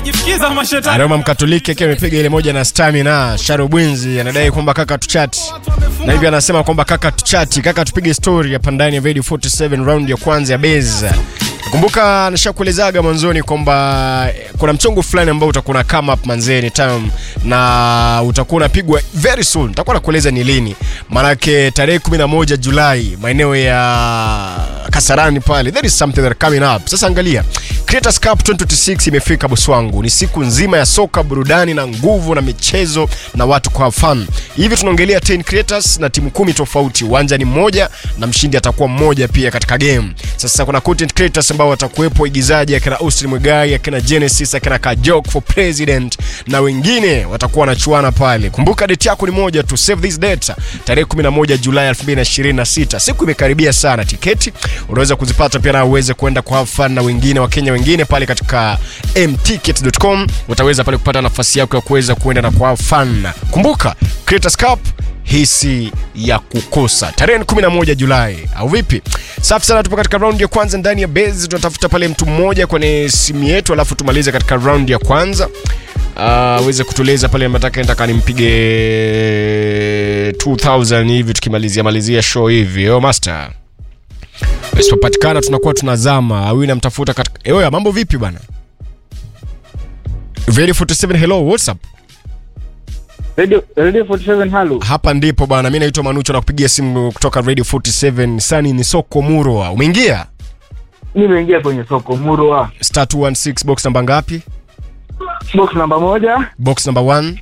jifikiza mashetani Roma Mkatoliki akiwa amepiga ile moja na Stamina. Sharo Bwinzi anadai kwamba kaka tuchati, na hivi anasema kwamba kaka tuchati, kaka tupige story hapa ndani ya Radio 47 round ya kwanza ya base. Kumbuka nishakuelezaga mwanzoni kwamba eh, kuna mchongo fulani ambao utakuwa na come up manzeni time na utakuwa unapigwa very soon. Nitakuwa nakueleza ni lini, maanake tarehe 11 Julai maeneo ya Kasarani pale, there is something that coming up. Sasa angalia Creators Cup 2026 imefika boss wangu, ni siku nzima ya soka, burudani na nguvu na michezo na watu kwa fun. Hivi tunaongelea 10 creators na timu kumi tofauti, uwanja ni mmoja na mshindi atakuwa mmoja pia katika game. Sasa kuna content creators ambao watakuwepo, igizaji akina Austin Mwigai, akina Genesis, akina Kajok for President na wengine watakuwa wanachuana pale. Kumbuka date yako ni moja tu, save this date, tarehe 11 Julai 2026. Siku imekaribia sana, tiketi unaweza kuzipata pia na uweze kwenda kwa have fun na wengine Wakenya wengine pale katika mticket.com, utaweza pale kupata nafasi yako ya kuweza kuenda na kwa have fun. Kumbuka Creators Cup hisi ya kukosa tarehe 11 Julai au vipi? Safi sana, tupo katika round ya kwanza ndani ya base. Tunatafuta pale mtu mmoja kwenye simu yetu, alafu tumalize katika round ya kwanza aweze kutueleza pale nataka nataka nimpige 2000 hivi tukimalizia malizia show hivi. Oh master, isipopatikana tunakuwa tunazama au namtafuta katika Eoya, mambo vipi bwana? Very 47 hello, what's up? Radio, Radio 47 halo. Hapa ndipo bwana, mimi naitwa Manucho na kupigia simu kutoka Radio 47. Sani ni soko Murwa. Umeingia? Nimeingia kwenye soko Murwa. Star 216 box namba ngapi? Box namba moja Box number 1.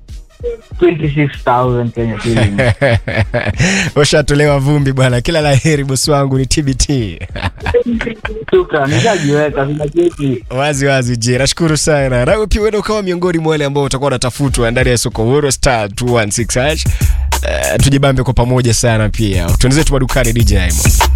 26,000 Kenya shilling. Ushatolewa vumbi bwana. Kila la heri bosi wangu ni TBT. Shukran, nishajiweka sina cheti. wazi wazi je, nashukuru sana. Nawe pia uenda ukawa miongoni mwa wale ambao utakuwa unatafutwa ndani ya soko Murwa star 216 hash. Uh, tujibambe kwa pamoja sana pia. Tuendelee tu madukani DJ Aimo.